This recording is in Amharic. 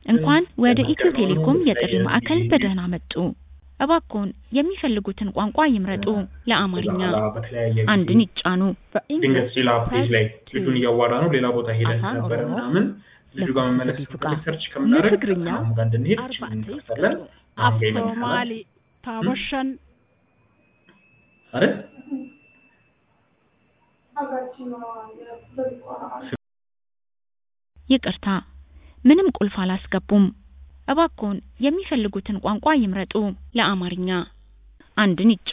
እንኳን ወደ ኢትዮ ቴሌኮም የጥሪ ማዕከል በደህና መጡ! እባክዎን የሚፈልጉትን ቋንቋ ይምረጡ! ለአማርኛ አንድን ይጫኑ። ድንገት ሌላ ፔጅ ላይ ልጁን እያዋራ ነው ሌላ ቦታ ሄደን ነበር ምናምን ልጁ ጋር መመለስ ስንፈልግ ሰርች ከምናደርግ አሁን ጋር እንድንሄድ ችግር እንከፍታለን አሁን ጋር ይመልሳል Somali taabashan አይደል ይቅርታ፣ ምንም ቁልፍ አላስገቡም። እባክዎን የሚፈልጉትን ቋንቋ ይምረጡ። ለአማርኛ አንድን ይጫኑ።